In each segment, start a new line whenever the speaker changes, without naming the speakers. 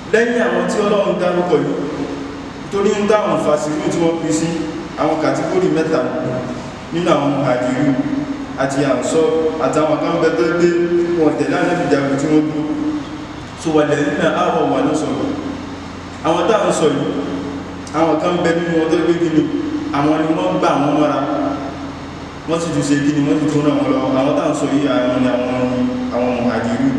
lẹ́yìn àwọn tí ọlọ́run dárúkọ yìí torí ń dáhùn fàṣírù tí wọ́n pín sí àwọn kàtígórì mẹ́ta nínú àwọn àjírí àti àǹsọ́ àtàwọn kan bẹ́tẹ́ gbé wọn tẹ̀lé ànábìjàgbé tí wọ́n dúró so wà lẹ́yìn náà àwọ̀ wà ní sọ̀rọ̀ àwọn táwọn sọ yìí àwọn kan bẹ nínú ọdọ́ gbé gini àwọn ni wọ́n gbà wọn mọ́ra wọ́n sì tún ṣe gini wọ́n sì tún ràn wọn lọ àwọn táwọn sọ yìí àwọn ni àwọn àwọn àjírí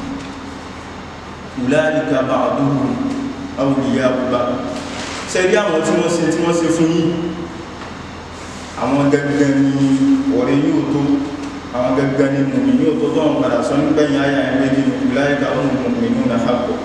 ulaika ba'duhum awliya'u ba'd sẹ́rí àwọn tí wọ́n ṣe tí wọ́n ṣe fún yìí àwọn gẹ́gẹ́ ní ọ̀rẹ́ yóò tó àwọn gẹ́gẹ́ ní mùmí yóò tó tọ́wọ́n padà sọ ní gbẹ̀yìn ayà ẹgbẹ́jì ulaika humul mu'minuna haqqan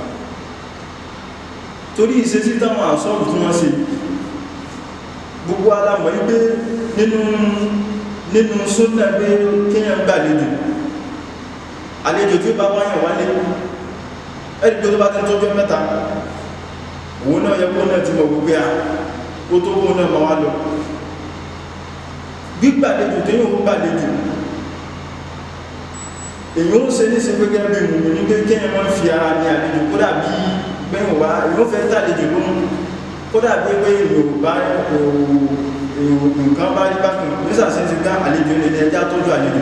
torí ìṣesí táwọn àṣọ́bù tí wọ́n ṣe gbogbo alamọ̀ wípé nínú nínú súnnà pé kéèyàn gbàlejò àlejò tí ó bá wáyàn wálé ẹ̀rí pé tó bá ti tọ́jọ́ mẹ́ta òun náà yẹ kó náà ti mọ̀ gbogbo à ó tó kó náà ma wá lọ gbígbàlejò tó yóò gbàlejò èyí ó ṣe ní ṣe gẹ́gẹ́ bí mùmí ní pé kéèyàn máa fi ara ní àlejò kó dàbí gbẹ̀yìn wá èyí ó fẹ́ tàlejò lóhun kó dàbí pé yorùbá nǹkan bá rí bákan nísàsí ti gbá àlejò ní ẹjá tọ́jú àlejò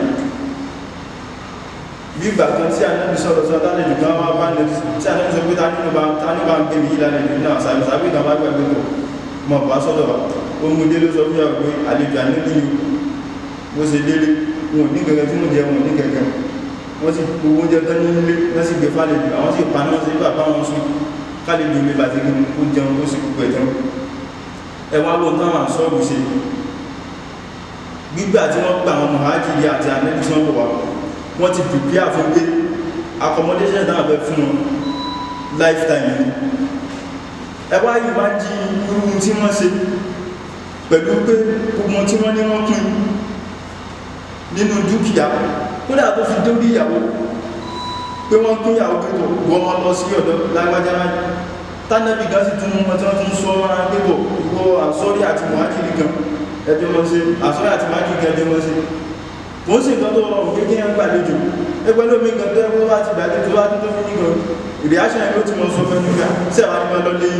bí ìgbà kan tí anábì sọ̀rọ̀ sọ tálejò kan wá bá ní tí anábì sọ pé ta nínú bá ta ní bá ń gbé mi yìí lálejò ní àwọn sàbí sàbí kan bá gbàgbé pọ̀ mọ̀ bá sọ́dọ̀ wa ó mú délé sọ fún yàwó pé àlejò àníbí yìí bó ṣe délé wọn ò ní gẹ́gẹ́ tí wọ́n jẹ wọn ní gẹ́gẹ́ wọ́n sì gbogbo oúnjẹ tán ní ilé wọ́n sì gbé fálejò àwọn sì pa náà sí bàbá wọn sùn kálejò lè bàtí kí ó jẹun ó sì gbogbo ẹ̀tàn ẹwà ló táwọn sọ́ọ̀bù ṣe gbígbà tí wọ́n gbà wọn mọ̀hájìrì àti ànẹ́bí tí wọ́n bọ̀ wá wọ́n ti prepare fún pé accommodation náà bẹ fún wọn lifetime ni ẹwà yìí máa jí irú tí wọ́n ṣe pẹ̀lú pé gbogbo tí wọ́n ní wọ́n pín nínú dúkìá kódà tó fi dórí ìyàwó pé wọ́n pín ìyàwó pé tó wọ́n mọ́ lọ sí ọ̀dọ̀ lágbájá láì tánàbí gan sí tún mọ́ tí wọ́n tún sọ wọn pépọ̀ ìwọ àsọ́rí àti mọ̀hájìrì kan ẹjọ́ mọ́ sí àsọ́rí àti mọ̀hájìrì kan ẹjọ́ mọ́ sí kò ń sì nǹkan tó rọrùn pé kí ẹ ń gbàlejò ẹgbẹ́ lómi nǹkan tó ẹgbẹ́ wá ti gbàlejò wá tó fi nìkan ìrìáṣẹ́ ẹgbẹ́ tí wọ́n sọ fẹ́ nígbà sẹ́wà ní máa lọ lé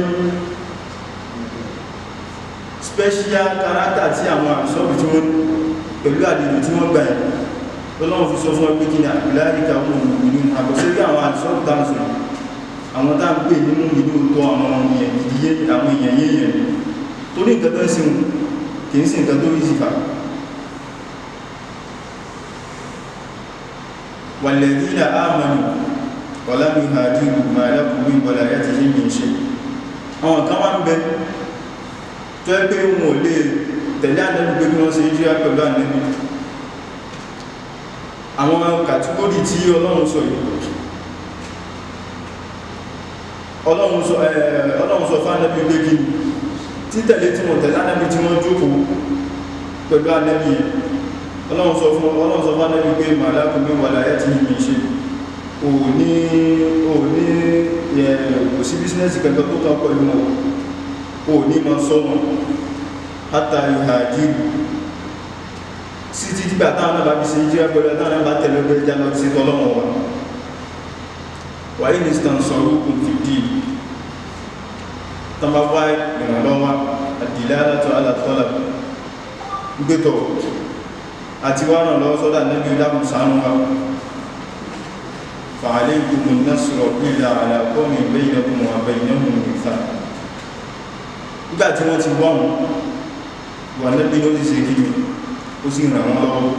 special character tí àwọn àṣọ́bù tí wọ́n pẹ̀lú àlejò tí wọ́n gbà ẹ̀ lọ́lọ́wọ́ fi sọ fún ẹgbẹ́ kí ni àbíláríkà wọn ìlú àbọ̀sẹ́gbẹ́ àwọn àṣọ́bù dáńsọ̀ àwọn tá ń pè nínú ìlú tó àwọn èèyàn ìdíyé àwọn èèyàn yéèyàn torí nǹkan tó ń sin kìí sí nǹkan tó rí sí fà wàlẹ̀dínà ámànù wàlámi hajjúrù màálàkùnrin ìbọ̀lá yá ti yíyìn ṣe àwọn kan wá ń bẹ tó ẹ pé wọn ò lè tẹ̀lé ànẹ́bí pé kí wọ́n ṣe jíra pẹ̀lú ànẹ́bí àwọn kàtíkórì tí ọlọ́run sọ yìí ọlọ́run sọ ọlọ́run sọ fún ànẹ́bí pé kí títẹ̀lé tí wọ́n tẹ̀lé ànẹ́bí tí wọ́n jókòó pẹ̀lú ànẹ́bí ọlọ́run sọ fún ọlọ́run sọ fún ànẹ́bí pé màálàkùn bí wà láyé tí yìí ṣe ò ní ò ní kò sí bísínẹ́sì kẹta tó kàn pẹ̀lú wọn ò ní ma sọ wọn hátà ìhà jíru sí ti dìgbà táwọn náà bá fi ṣe jíra pẹ̀lú táwọn náà bá tẹ̀lé ọgbẹ́ ìjà lọ sí tọ́lọ́wọ́ wa wàyí ní stan sọ̀rọ̀ òkun fi dì tọ́ba wá ìrànlọ́wọ́ àdìlẹ́ alátọ́ alátọ́lá gbẹ́tọ̀ àti wá ràn lọ́wọ́ sọ́dá nẹ́bí dákùn sánú wa fàálẹ́ ìgbùgbùn náà sọ̀rọ̀ ìlà àlàkọ́mì bẹ́yìnàkùn wà bẹ́yìnàkùn nìfà nígbà tí wọ́n ti wọ́n wà nẹ́bí ló ti ṣe kí ó sì ràn wọ́n lọ́wọ́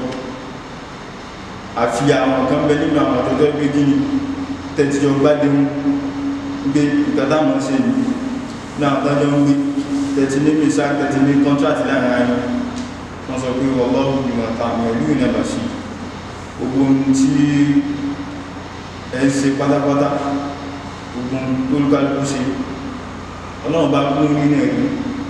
àfi àwọn kan bẹ nínú àwọn àtọ́jọ́ gbé kí ni tẹ̀tìjọ bá dé mú gbé ìgbàdámọ̀ sí ni náà tọ́jọ́ ń gbé tẹ̀tì ní mìsá tẹ̀tì ní kọ́ntrátì láàrin ayé wọ́n sọ pé ọlọ́run ni wọ́n ta àwọn ìlú ìnàbà sí gbogbo tí ẹ ń ṣe pátápátá gbogbo tó lúkálùkù ṣe ọlọ́run bá kún nínú ẹ̀rí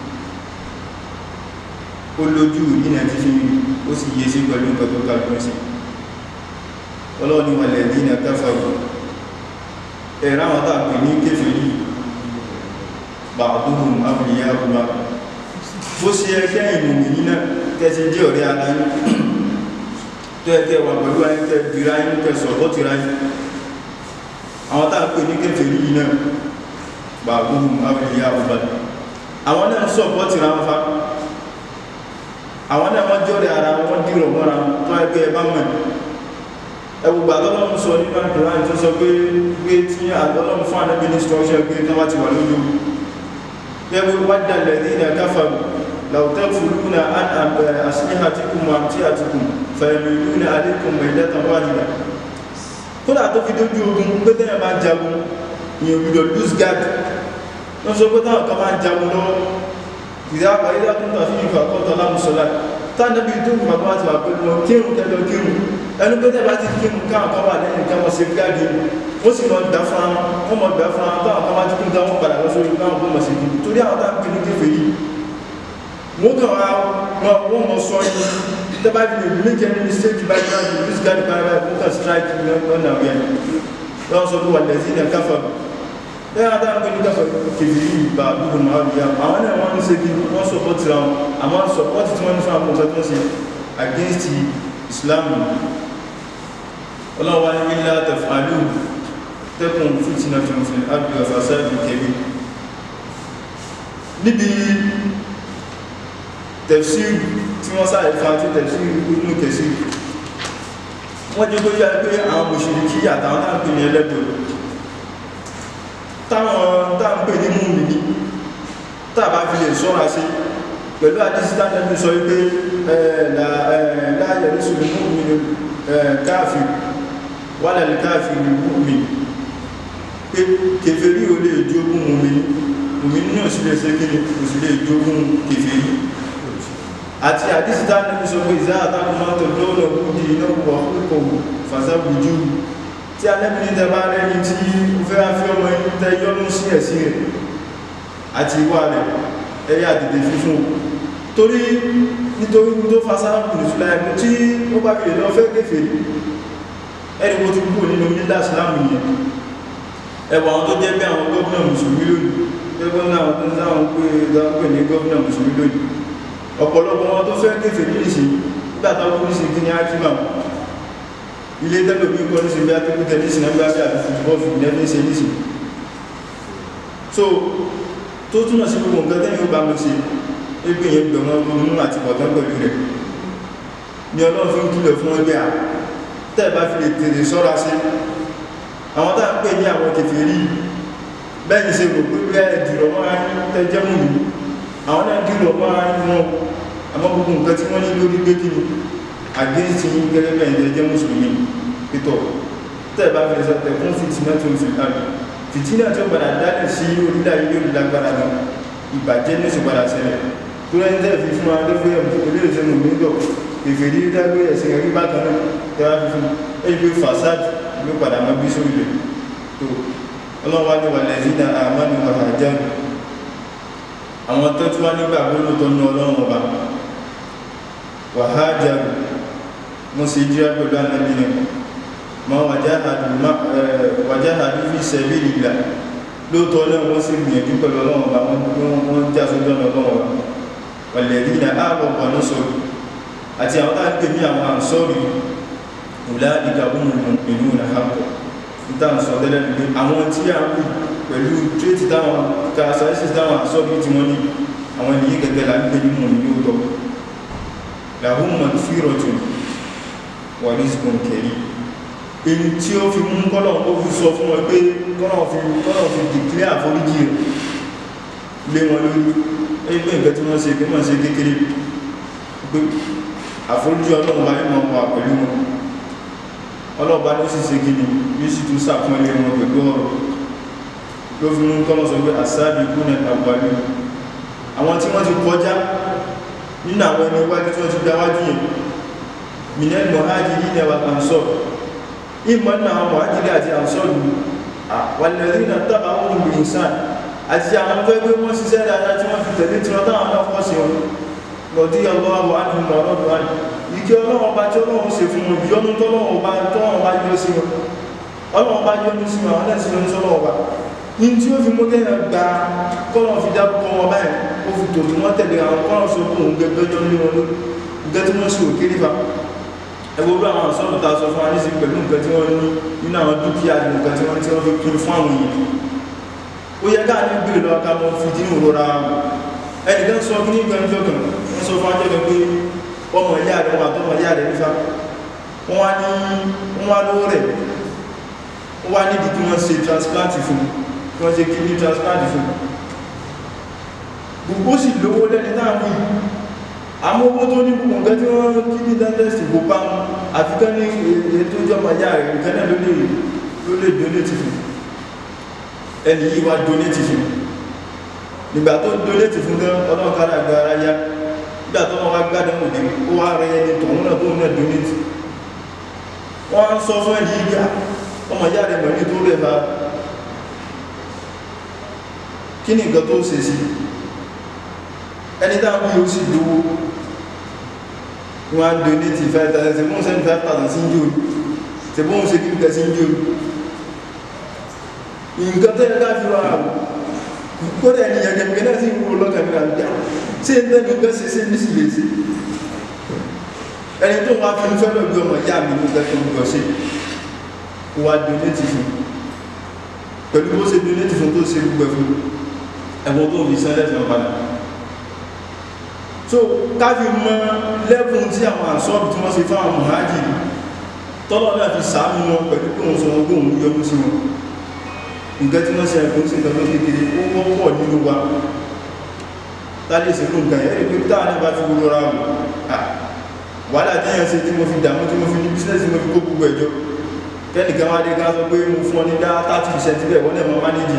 ó lójú nínú ti fi ó sì yé sí pẹ̀lú nǹkan tó kálùkù sí ọlọ́run ni wọ́n lẹ̀ dínà káfàrù ẹ̀rá wọn tàbí ní kéfèrí bàbúhùn abúlé abúlé bó ṣe ẹgbẹ́ ìmòmì nínú tẹ́sí jẹ́ ọ̀rẹ́ aláyé tó ẹgbẹ́ wà pẹ̀lú ayé tẹ́ dìrá inú tẹ́sọ̀ tó ti ráyé àwọn tàà pè ní kẹfẹ́ yìí náà ba'duhum awliya'u ba'd àwọn náà ń sọ̀pọ̀tì ra wọn fa àwọn náà wọ́n jọ́rẹ̀ ara wọn dìrọ̀ mọ́ra tó ẹgbẹ́ ẹbá mọ̀ ẹgbùgbà tọ́lọ́run sọ nínú àdúrà tó sọ pé pé tí àtọ́lọ́run fún ànábì ní structure pé tó bá ti wà lójú yẹ́bù wadda alladhina kafaru law takfuruna an aslihatikum wa amtiatikum fayamiluna alaykum maylatan wahida kódà tó fi dójú ogun pé tẹ́yẹ̀ máa jagun ní òbídọ̀ lose guard wọ́n sọ pé táwọn kan máa jagun lọ́wọ́ ìdá àpàdé látún tàbí ìfà kọ́tọ̀ lámùsọ́lá tánàbí tó ń bàbá àti àpẹẹrẹ wọn kírùn kẹjọ kírùn ẹnu pé tẹ́ bá ti kírùn káwọn kan wà lẹ́yìn kan wọ́n ṣe gáàdì ó sì mọ̀ gbà fún wọn mọ̀ gbà fún wọn táwọn kan bá ti kún táwọn padà lọ sórí káwọn kó mọ̀ sí kí torí àwọn táwọn kírùn kéfè yìí wọ́n kàn wá wọ́n mọ̀ sọ yìí tẹ́ bá fi lè make any mistake by the way this guy by the way wọ́n kàn strike lọ́nà ọ̀yẹ́ lọ́wọ́ sọ pé wà lẹ́sìn ní káfà lẹ́yìn adáwọn pé ní káfà kèfì yìí bá dúkù máa rí àwọn àwọn náà wọ́n ń ṣe kí wọ́n sọpọ́tì ra wọn àwọn sọpọ́tì tí wọ́n ní fún àwọn ọ̀gá tó ń ṣe against Islam ọlọ́wọ́ ní ilá tafàlú tẹ́kùn fìtínà tó ń fi àbí ọ̀fàṣáàbì kẹbí níbi tafsir tí wọ́n sáré fa tí tafsir inú kẹsí wọ́n jẹ́ kó yá pé àwọn mùsùlùmí àtàwọn náà pè ní ẹlẹ́gbẹ̀ẹ́ táwọn táàpẹ̀ ní mú mi ní tàbá fi lè sọ́ra sí pẹ̀lú àdísítà nẹ́bí sọ wípé láàyẹ̀ ní ṣùgbọ́n mú mi ní káàfì wà lẹ́lẹ̀ káàfì ní mú mi pé kèfèrí o lè jógún mú mi mú mi ní òsìlẹ̀ sẹ́kìrì òsìlẹ̀ jógún kèfèrí àti àdísítà nẹ́bí sọ pé ìzá àtàkùnmọ́tò lọ́nà òkúdì iná wà kòkòrò fàṣàbùjú tí a lẹ́bí ní tẹbá rẹni tí ó fẹ́ fi ọmọ inú tẹ yọ́nú sí ẹ̀sí rẹ̀ àti ìwà rẹ̀ ẹ̀yà dìde fífún torí nítorí tó fasára pùlùsùlá ẹ̀kùn tí ó bá fi lè lọ fẹ́ kéfèé ẹni kó ti kúrò nínú nílá ìsìlámù yẹn ẹwà àwọn tó jẹ́ bí àwọn gọ́ọ̀nà mùsùlùmí lónìí gẹ́gẹ́ náà tó ń sáwọn pé ní gọ́ọ̀nà mùsùlùmí lónìí ọ̀pọ̀lọpọ̀ wọn tó fẹ́ kéfèé nílìsì nígbà táwọn kúrìsì kí ni á kí máa ilé tẹ́lò bí kọ́ ní sí bí ápẹ́kú tẹ́lẹ̀sì náà gbáṣẹ́ àti fútbọ́ọ̀fù nẹ́fẹ́ ṣe ní sí so tó túnmọ̀ sí gbogbo nǹkan tẹ́yìn ó bá mọ́ sí ẹgbẹ́ yẹn gbẹ̀ wọn ronú àti bọ̀tán pẹ̀lú rẹ̀ ni ọlọ́run fi ń kílẹ̀ fún ẹgbẹ́ à tẹ́ẹ̀bá fi lè tèrè sọ́ra sí àwọn tá ń pè ní àwọn kèfèrí bẹ́ẹ̀ni ṣe rò pé bẹ́ẹ̀ dìrọ̀ mọ́ ayé tẹ́jẹ́ mú mi àwọn náà dìrọ̀ mọ́ ayé wọn àmọ́ gbogbo nǹkan tí wọ́n ní lórí gbé kí ni against yín gẹ́gẹ́ bẹ́ẹ̀ jẹ́ jẹ́ mùsùlùmí pítọ̀ tẹ́ẹ̀bá fi sọ tẹ̀ fún fìtínà tó ń fi láàrín fìtínà tó padà dálẹ̀ sí orílẹ̀ ayé yóò lágbára gan ìbàjẹ́ ní oṣù padà ṣẹlẹ̀ tó rẹ̀ ń tẹ́ fi fún wa tó fẹ́ ilé ìṣẹ́nu mi lọ ìfèdí dágbé ẹ̀sìn ẹ̀rí bákan náà tẹ́wà fi fún ẹ̀yí pé fasad ló padà mọ́ bí sórí rẹ̀ tó ọlọ́wà ní wà lẹ́sìn náà àmánu àhàjánu àwọn tó tún wá nígbà gbóló tó ná ọlọ́run ọba wàhájánu mo sì jíra pẹ̀lú ànábì náà ma wàjáhàdù fi sabilillah lóòtọ́ náà wọ́n sì gbìyànjú pẹ̀lú ọlọ́run ọba wọ́n já sójú ọ̀nà ọlọ́run ọba walladhina amanu wa nasaru àti àwọn tá ń pè ní àwọn àǹsọ́rì ulaika humul mu'minuna haqqan níta ń sọ tẹ́lẹ̀ nílé àwọn tí a ń pè pẹ̀lú trétì táwọn kàṣàṣì táwọn àǹsọ́rì tí wọ́n ní àwọn ènìyàn gẹ́gẹ́ là ń pè ní mọ̀ ní yóò lahum maghfiratun wa rizqun karim èyí tí ó fi mú kọ́lọ̀ ó fi sọ fún wọn pé kọ́lọ̀ fi kọ́lọ̀ fi dìklẹ́ àforíjì lé wọn lórí ẹgbẹ́ nǹkan tí wọ́n ṣe kí wọ́n ṣe kékeré pé àforíjì ọlọ́run bá yíò wà pẹ̀lú wọn ọlọ́ọ̀bá ló sì ṣe gini yóò sì tún sàkún ilé wọn pẹ̀lú ọ̀rọ̀ ló fi mú kọ́lọ̀ sọ pé àsáàbì kú ní àgbàlú àwọn tí wọ́n ti kọjá nínú àwọn ẹni wájú tí wọ́n ti gbáwájú yẹn minel mohajiri ní ẹwà ansọ́ ìmọ̀ náà àwọn mohajiri àti ansọ́ lù wàlẹ̀rí na tábà wọn lù ìsàn àti àwọn tó ẹgbẹ́ wọn ṣiṣẹ́ dáadáa tí wọ́n fi tẹ̀lé tí wọ́n táwọn náà kọ́ sí wọn lọ́dí ọlọ́wọ́ ánìyàn lọ́rọ̀dọ̀ ánì ìkẹ́ ọlọ́wọ́ bá tí ọlọ́wọ́ ṣe fún wọn yọnu tọ́lọ́wọ́ bá tọ́wọ́ bá yọ sí wọn ọlọ́wọ́ bá yọnu sí wọn àwọn ẹ̀sìn yọnu sọ́lọ́wọ́ bá ní tí ó fi mú kẹ́yàn gba kọ́lọ̀ fi dárúkọ wọn báyìí ó fi tòtò wọn tẹ̀lé àwọn kọ́lọ̀ sọ fún òun gẹ́gẹ́ jọ ní wọn lórí nǹkan tí wọ́n sì ò kéré fa ẹgbẹ́ olú àwọn àṣọ́nù ta sọ fún anísí pẹ̀lú nǹkan tí wọ́n ní nínú àwọn dúkìá nǹkan tí wọ́n tí wọ́n fi pín fún àwọn èèyàn ó yẹ káà ní gbèrè lọ ká mọ́ fi dínú rọra ẹnìkan sọ kí ní gbẹ̀mjọ́ kan wọ́n sọ fún ajọ́ pé ọmọ ìyá rẹ̀ wà tọ́mọ ìyá rẹ̀ nífà wọ́n wá ní wọ́n wá lówó rẹ̀ wọ́n wá níbi kí wọ́n ṣe transplant fún kí wọ́n ṣe kidney transplant fún gbogbo sì lówó lẹ́ni náà wí àmọ́ owó tó ní gbogbo nǹkan tí wọ́n kidney dentist kò bá wọn àfikán ní ètò ìjọba ìyá rẹ̀ nǹkan náà ló lè ló lè donate fún ẹni yìí wá donate fún nígbà tó donate fún tán ọlọ́run kára àgbà ara yá nígbà tó wọ́n wá gbádùn òde ó wá rẹ ẹni tọ̀hún náà tó ń náà donate wọ́n á sọ fún ẹni yìí gbà ọmọ ìyá rẹ̀ mọ̀ ní tó rẹ̀ bá kí ni nǹkan tó ṣe sí ẹni dáàbò yóò sì lówó wọ́n á donate five thousand ṣe bóun sẹ́ni five thousand sí ń jò ṣe bóun ṣe kí nǹkan sí ń jò nǹkan tó yẹ ká fi wá àwọn kódà ẹni yẹn gẹ̀mí náà sì ń wo lọ́kàn ní àbíyá ṣé ń tẹ́nu nǹkan ṣe ṣe ní sì lè ṣe ẹni tó wá fi ń fẹ́ lọ bí ọmọ ìyá mi ní nǹkan tó ń gbọ́ ṣe kó wá donate fún pẹ̀lú bó ṣe donate fún tó ṣe gbogbo fún ẹ̀wọ̀n tó fi sẹ́lẹ̀ fún padà so káfí mọ lẹ́bùn tí àwọn àṣọ́bù tí wọ́n ṣe fún àwọn mọ̀hájì tọ́lọ́ náà fi sàánú wọn pẹ̀lú pé òun sọ wọn pé òun yọmú sí wọn nǹkan tí wọ́n ṣe ẹ̀kọ́ sí nǹkan tó kékeré ó wọ́pọ̀ nínú wa tálé ìsìnkú nǹkan yẹn rí pé táà náà bá fi gbogbo ra wù wàhálà tí yẹn ṣe tí mo fi dàmú tí mo fi ní bísínẹ́sì mo fi kó gbogbo ẹjọ́ kẹ́nìkan wá dé ká sọ pé mo fún ọ ní dá 30% bẹ́ẹ̀ wọ́n náà mọ́ mánéjì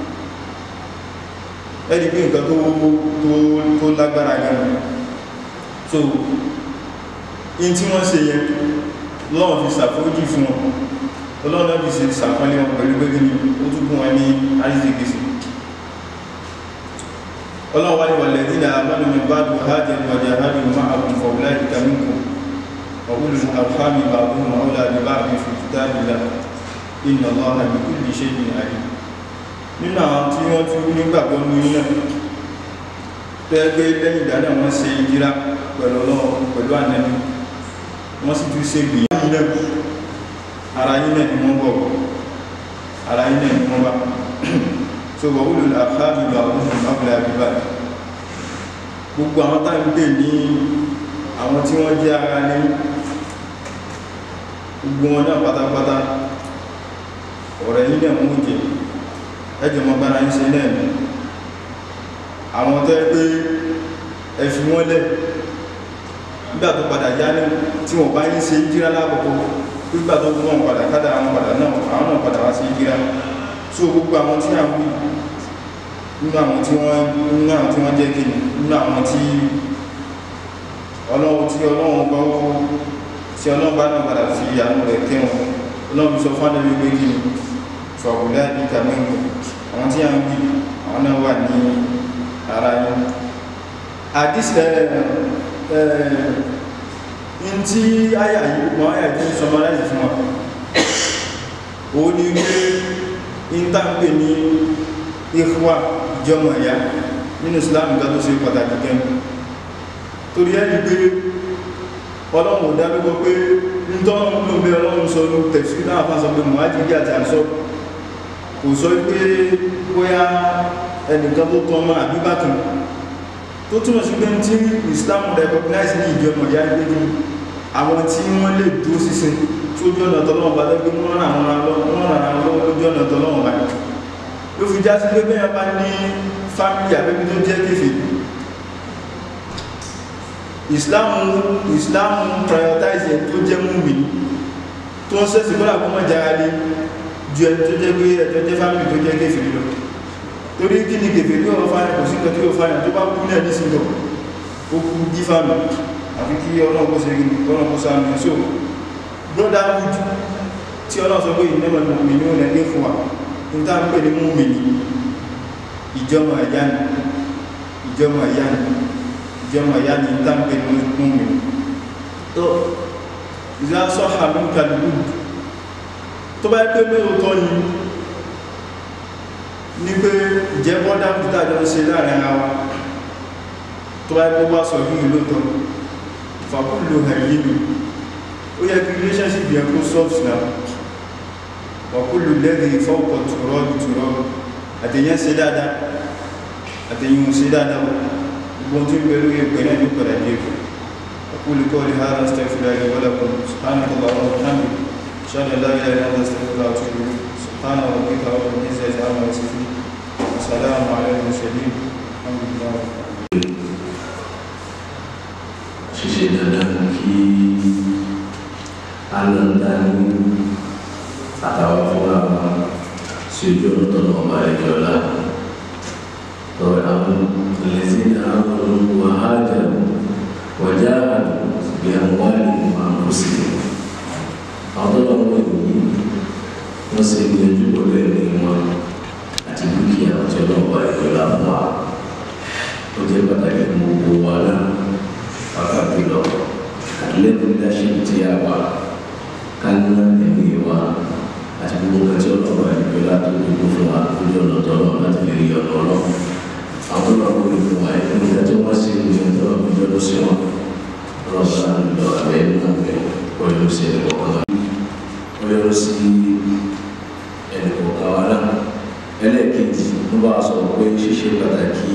ẹni pé nǹkan tó tó lágbára gan so in tí wọ́n ṣe yẹn lọ́wọ́ fi ṣàforíjì fún wọn ọlọ́run náà fi ṣe ṣàpọ́nlé wọn pẹ̀lú pé kíni ó tún fún wọn ní àríṣègbèsè ọlọ́run wá ní wà lẹ́dí náà abánu mi bá dùn hajj wàjà hajj ma àbùn fọ̀wùlá ìdíkà mínkù ọ̀húlù alhami bàbùn ọ̀húlà ní bá àbí fi tùtà bìlá iná lọ́ha ní kúlì ṣe ní àyè nínú àwọn tí wọ́n tún nígbàgbọ́ ní iná tẹ́gbẹ́ lẹ́yìn ìdáná wọn ṣe ìdíra pẹ̀lú ọlọ́run pẹ̀lú ànẹ́nu wọ́n sì tún ṣe gbìyànjú ara yín náà ni wọ́n bọ̀ ara yín náà ni wọ́n bá so wà wúlò àfáàbì bá wọ́n fún abúlé àbíbá gbogbo àwọn tá ń pè ní àwọn tí wọ́n jẹ́ ara ní gbogbo wọn náà pátápátá ọ̀rẹ́ yín náà mú jẹ ẹjọ mọ bára ń ṣe náà ni àwọn tó yẹ pé ẹ fi wọ́n lẹ̀ nígbà tó padà yá ní tí wọ́n bá yín ṣe jíra lákòókò nígbà tó wọ́n padà kádà àwọn padà náà àwọn náà padà wá sí jíra so gbogbo àwọn tí àwọn wí nínú àwọn tí wọ́n nínú àwọn tí wọ́n jẹ́ kìnnì nínú àwọn tí ọlọ́run tí ọlọ́run bá tí ọlọ́run bá náà padà fi àánú rẹ̀ kẹ́wọn ọlọ́run sọ fún àdébí pé kìnnì fọ̀wùlá ní kàmíǹkù àwọn tí àwọn wí àwọn náà wà ní ara yẹn àdísẹ̀ ẹ̀ẹ́ tí àyà yìí mọ́ àyà tí summarize fún wa ó ní pé ìntàǹpé ní ikhwa ìjọmọ̀ ẹ̀yà nínú Islam nǹkan tó ṣe pàtàkì gẹn torí ẹni pé ọlọ́run ò dábígbọ́ pé ń tọ́nà ló bẹ ọlọ́run sọ ní tẹ̀sí náà fà sọ pé mọ̀hájìrí àti àṣọ kò sọ pé bóyá ẹnìkan tó tọ́ máa àbíbákan tó túnmọ̀ sí pé tí Islam recognize ní ìjọmọ̀ ìyá ìgbégi àwọn tí wọ́n lè dúró sísin tí ó jọ́nà tọ́lọ́wọ́ bá lẹ́gbẹ́ wọ́n ràn àwọn lọ́wọ́ lójú ọ̀nà tọ́lọ́wọ́ bá ló fi já sí pé bẹ́ẹ̀ bá ní fámílì àbẹ́bí tó jẹ́ kéfì Islam Islam prioritize ẹ̀ tó jẹ́ múmi tó ń sẹ́sì kọ́lá kó mọ́ jára lé ju ẹni tó jẹ́ pé ẹjọ́ jẹ́ fámílì tó jẹ́ kéfì lọ torí kí ni kéfì ní ọ̀rọ̀ fáyà kò sí kan tí ó fáyà tó bá kú ní ẹni sí lọ ó kú jí fámílì àfi kí ọlọ́pọ̀ sí ọlọ́pọ̀ sáàmì so brotherhood tí ọlọ́sọ pé ìnẹ́mọ̀ mọ̀mí ní ọ̀nà ẹgbẹ́ fún wa ní tá ń pè ní múmi ní ìjọmọ̀ ẹ̀yá ni ìjọmọ̀ ẹ̀yá ni ìjọmọ̀ ẹ̀yá ni tá ń pè ní múmi tó ìzá sọ́hà ló ń kàlùkù tó bá pé lóòótọ́ ni ní pé ìjẹ́ brotherhood tàjọ ń ṣe láàrin ara wa tó bá pé wá sọ yìí lóòótọ́ fàkúlò hàyínú ó yẹ kí relationship yẹn kó soft náà wàkúlò lẹ́rìn ìfọ́pọ̀ tùrọ́ tùrọ́ àtẹ̀yìn ṣe dáadáa àtẹ̀yìn ṣe dáadáa gbogbo tí ń bẹ lórí ẹgbẹ̀ náà ní padà dé ẹ̀kọ́ أقول قولي هذا أستغفر الله لي ولكم سبحانك اللهم وبحمدك أشهد أن لا إله إلا أنت أستغفرك وأتوب إليك سبحان ربك رب العزة عما يصفون وسلام على المرسلين الحمد لله رب العالمين
ṣíṣe dandan kí alọ́dání àtàwọn fúnra wa sí ojú ọ̀nà tọ́nà ọba ẹ̀jọ́ ọ̀la tọ́wọ́ àwọn lẹ́sìn àwọn wàhájà wàjá bí àwọn wáyé máa ń kó sí àwọn tó lọ́wọ́ ìwòye wọ́n sì gbìyànjú pẹ̀lú ẹ̀mí wọn àti dúkìá ọ̀tí ọlọ́ọ̀ba ẹ̀jọ́ ọ̀la fún wa ó jẹ́ pàtàkì fún gbogbo wa náà pàtàkì lọ àtúlẹ́kùn leadership tí a wà kánú ẹ̀mí wa àti gbogbo nǹkan tí ọlọ́run àdìgbò láti gbogbo fún wa lójú ọ̀nà tọ́lọ́ láti lè rí ọ̀nà ọlọ́ àwọn tó lọ́wọ́ lè fún wa ẹ̀kọ́ nígbà tí wọ́n sì ń yẹn tọ́lọ́ fi jọ́ ló sí wọn ọlọ́run bá ń lọ abẹ́ nínú abẹ́ ọyọ́ sí ẹnì kọ̀ọ̀kan wa ọyọ́ sí ẹnì kọ̀ọ̀kan wa náà ẹlẹ́ẹ̀kejì ló bá sọ pé ṣíṣe pàtàkì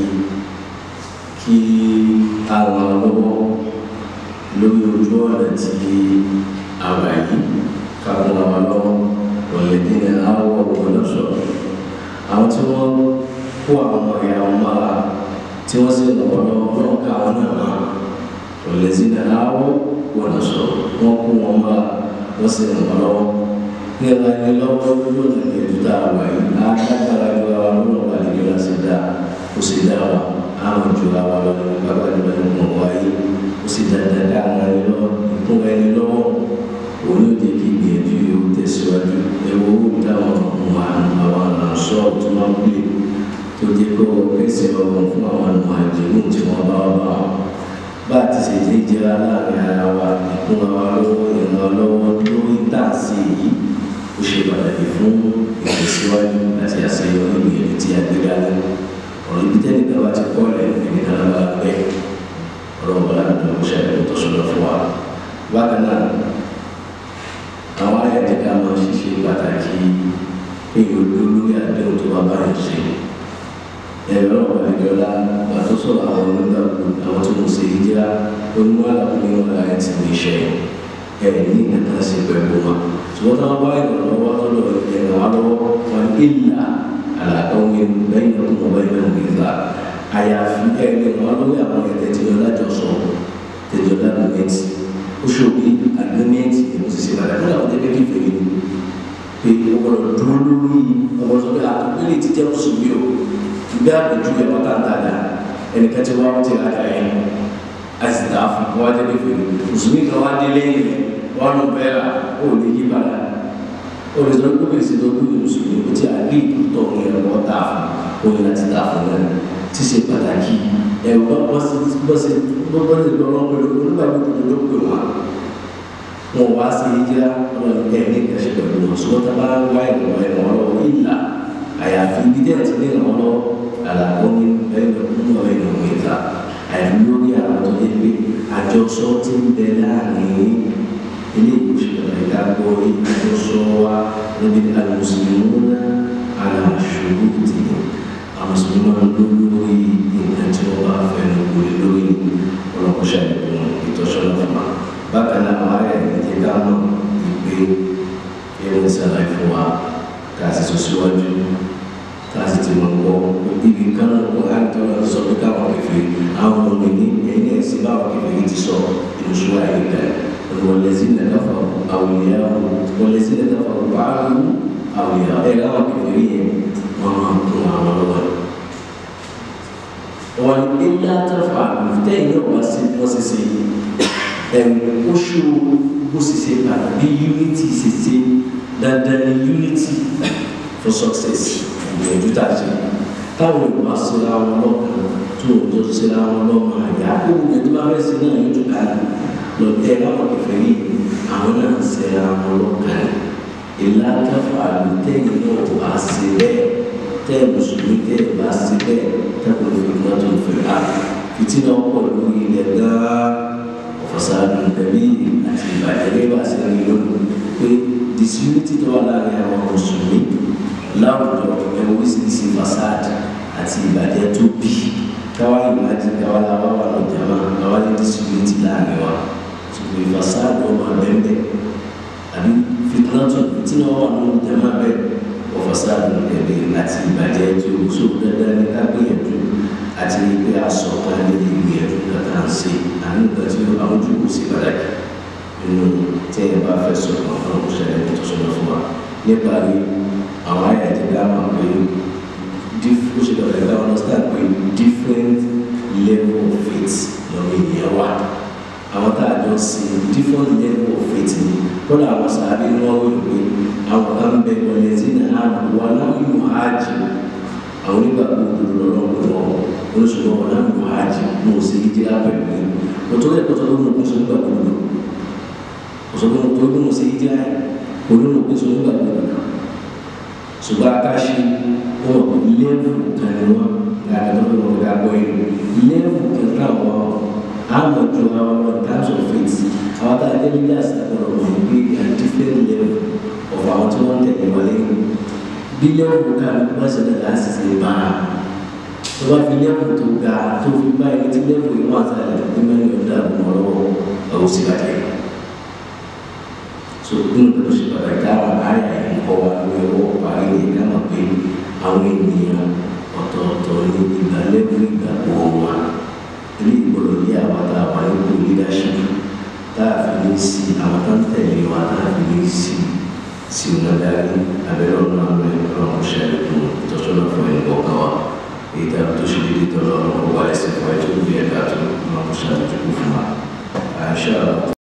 kí àwọn lọ́wọ́ lórí ojú ọ̀nà tí a wà yìí káwọn àwọn lọ́wọ́ lọ́lẹ́dẹ́ ní àwọ̀ ọ̀gbọ́dọ̀ sọ̀rọ̀ àwọn tí wọ́n kó àwọn ọ̀yà wọn mára tí wọ́n sì lọ́wọ́ lọ́wọ́ lọ́wọ́ káwọn náà máa lọ́lẹ́dẹ́ ní àwọ̀ ọ̀gbọ́dọ̀ sọ̀rọ̀ wọ́n kó wọn mára wọ́n sì lọ́wọ́ lọ́wọ́ ní ẹ̀la ẹni lọ́wọ́ lójú ọ̀nà ní ẹ̀dú tá a wà yìí á dágbára ju ara lọ́wọ́ wà ní ìjọba sì dá kó sì dá wa àwọn ju àwa lọ ní bàbá ìlú ẹni mọ̀ wáyé ó sì dandan ká àwọn ẹni lọ ìkún ẹni lọ́wọ́ òun yóò jẹ́ kí ìgbìyànjú yóò tẹ̀síwájú ẹ̀wọ̀ owó táwọn ọmọ àwọn àṣọ tó máa ń pè tó jẹ́ kó pèsè ọgbọ̀n fún àwọn ọmọ àjẹmú tí wọ́n bá wà bá wọn bá a ti ṣe jẹ́ ìjẹra láàrin ara wa ìkún àwa lọ́wọ́ ìrànlọ́wọ́ lọ́wọ́ lórí tàǹsì yìí ó ṣe pàtàkì fún ìtẹ̀síwájú àti àṣeyọrí ìgbìyànjú tí a gbé dání ọ̀rọ̀ ibi tẹ́lẹ̀ kan bá ti kọ́lẹ̀ ẹni kan bá gbẹ ọ̀rọ̀ bọ́lá ní ọ̀rọ̀ ṣẹlẹ̀ tó sọ̀rọ̀ fún wa. bákan náà àwọn ayẹyẹ ká máa ṣiṣẹ́ pàtàkì pé olórí àdéhùn tó bá báyìí ṣe. ẹ̀rọ ọ̀gbàlejòlá pàtó sọ̀rọ̀ àwọn onígbàgbọ́ àwọn tó ń ṣe ìjìlá onímọ̀ àlàkùnrin wọn láyé ti ní iṣẹ́ ẹ̀ ní ìkẹta sí pẹ̀lú wọn. ṣùgbọ́n táwọn bá ìrànlọ́wọ́ lọ́dọ̀ ìrànlọ́wọ́ wọn ìlà àlàkọ́wé bẹ́yìn ọdún bẹ́yìn ọdún ìgbà àyàfi ẹgbẹ́ wọn lórí àwọn ẹ̀tẹ́ tí wọ́n lájọ sọ tẹ̀jọ́ lágbèmẹ́tì ó ṣòbí àgbẹ̀mẹ́tì èmi ti ṣe padà kódà wọ́n tẹ́lẹ̀ kí fèrè ni pé ọgbọ́dọ̀ dúró lórí ọgbọ́dọ̀ sọ pé àtúntò ti jẹ́ mùsùlùmí o ìgbé àpèjú ẹ̀ wọ́n tàn dáadáa ẹnìkan tí wọ́n ti rájà yẹn a sì dà fún wọn wá tẹ́lẹ̀ fèrè mùsùlùmí kan wá dé lẹ́yìn wọn lọ bẹ́ẹ̀ rà ó lè yí padà olùsọ̀rọ̀ gbogbo ìṣètò gbogbo mùsùlùmí kò tí a rí ìtútọ̀ ní ẹ̀rọ ta fún oyin láti ta fún náà ti ṣe pàtàkì ẹ̀rọ bọ́sẹ̀ bọ́sẹ̀ bọ́sẹ̀ lọ́rọ́ pẹ̀lú onígbà gbogbo ló pè wá wọn wá sí ìjìlá wọn ẹ̀ ní ìkẹ́sẹ̀ pẹ̀lú wọn ṣùgbọ́n tá a bá wá ìrànwọ́ ìrànwọ́ lọ́wọ́ ìlà àyàfi ibi tẹ́ ẹ̀ ti ní ìrànwọ́ lọ́wọ́ àlàkó ní ẹ̀rọ ìrànwọ́ ìta àyàfi lórí àwọn tó yẹ pé àjọṣọ ti ń bẹ láàrin ilé ìwòsàn ìdágbọ́ ìdájọ́sọ́wá níbi alùsùlùmí aláṣòro ti àmùsùlùmí lórí nǹkan tí wọ́n bá fẹ́ lórí lórí ọlọ́kọ̀ṣà ìpinnu ìtọ́sọ́nà fúnma bákan náà àwọn ará ẹ̀mí ti dáná ìgbé ẹ̀rọ ìsàlàyé fún wa ká sì sọ síwájú ká sì ti mọ̀ gbọ́ ibi kan náà wọ́n á tọ́ lọ sọ pé káwọn kẹfẹ́ àwọn ọmọ mi ní ẹ̀yìn ẹ̀sìn báwọn kẹfẹ́ ti sọ ìlúṣọ́ àyíká والذين كفروا أولياء والذين كفروا بعضهم أولياء إلى كفرهم وما كنا عملوا وإلا تفعلوا تين وسيسي oṣù bó ṣe ṣe padà bí unity ṣe ṣe dandan ni unity for success ìgbìyànjú tá a ṣe táwọn ìwà síra wọn lọ́kàn tó o tó síra wọn lọ́kàn àyà kó o yẹn tó bá fẹ́ ṣe náà yóò tó ká lọ lọ́tẹ́ láwọn kẹfẹ́ yìí àwọn náà ń ṣe àwọn ọlọ́kàn ìlà kẹfà àlùtẹ́yìn náà wá sí bẹ́ẹ̀ tẹ́ mùsùlùmí tẹ́ bá sí bẹ́ẹ̀ tẹ́kùn fi náà tó fẹ́ rà fìtínà pọ̀ lórí ilẹ̀ gan-an ọ̀fọ̀sàdùn tẹ̀lé àti ìbàjẹ́ bí wàá ṣe rí lónìí pé disunity tó wà láàrin àwọn mùsùlùmí láwùjọ ẹ̀wọ̀n oríṣiríṣi fàṣà àti ìbàjẹ́ tó bí káwá ìmájì káwá làwọn wà lọ jàmá káwá ní distributi láàrin wa ṣùgbọ́n ìfàsáàdù ọmọ abẹ́ńbẹ́ àbí fitinatu fitina wà nínú jàmá bẹ́ẹ̀ ọ̀fàsáàdù ẹ̀bẹ̀ àti ìbàjẹ́ tó so dandan ní ká gbìyànjú àti pé aṣọ kan ní ìgbìyànjú kàtà ń ṣe àní ìgbà tí àwọn ojú kò sí pàtàkì nínú tí ẹ bá fẹ́ sọ̀rọ̀ àwọn ọ̀ṣẹ́lẹ̀ tó sọ̀rọ̀ fún wa nípa rí àwọn àyà ti dá máa pé ó ṣe lọ́ọ̀rẹ́ dá wọn start pé different level of faith lọ́wọ́ ènìyàn wà àwọn tá a jọ sí different level of faith ni kódà àwọn sàbí ni wọ́n wọ́n pé àwọn kan bẹ wọlé sí ní àná wà láwọn yóò hajj àwọn onígbàgbọ́ òdodo lọ́wọ́ pé wọ́n oníṣòwò wọn láwọn yóò hajj mo sì ń jẹ́ àpẹẹrẹ mi lọ́tọ́ ẹ̀kọ́ tó lọ́wọ́ mo sọ nígbàgbọ́ òdodo òṣèlú tó bí mo ṣe yí jẹ́ olóòrùn pé sọ́dún gbà gbọ́dọ̀ ṣùgbọ́n akáṣe wọn lẹ́wù kan ni wọn gàdá tó wọn gà gbọ́ yìí lẹ́wù kẹta wọn àmọ̀ ju àwọn ọmọ terms of faith àwọn tá a jẹ́ nílé àṣàkọrọ̀ wọn gbé a different level of àwọn tí wọ́n tẹ̀lé wọlé bí lẹ́wù kan wọ́n ṣe dàgbà àṣìṣe bá a tó bá fi lẹ́wù tó ga tó fi bá ẹni tí lẹ́wù yìí wọ́n àtàlẹ̀ ní mẹ́rin ọ̀dà àbùmọ̀ lọ́wọ́ ọ̀hún sí bàjẹ́ so nínú tó ṣe pàtàkì káwọn àyà ẹ̀kọ́ wa ní ọwọ́ parí ní káwọn pé àwọn ènìyàn ọ̀tọ̀ọ̀tọ̀ ní ìgbàlẹ́kùn ìgbàgbọ́ wa ilé ìgbọ̀lọ̀ yé àwọn tá a wà nípò leadership tá a fi ní sí àwọn tó ń tẹ̀lé wa tá a fi ní sí sí wọn darí abẹ́rẹ́ ọ̀nà àwọn ẹ̀rọ ọ̀ṣẹ́ ẹ̀kún ìtọ́sọ́nà fún ẹ̀kọ́ kan wa èyí tá a tó ṣe dédé tọ́lọ́ ọ̀nà ọ̀wá ẹ̀sìn fún ẹ̀ tó bí ẹ̀ka tó ọ̀nà ọ̀ṣẹ́ àtúntò fún wa àṣà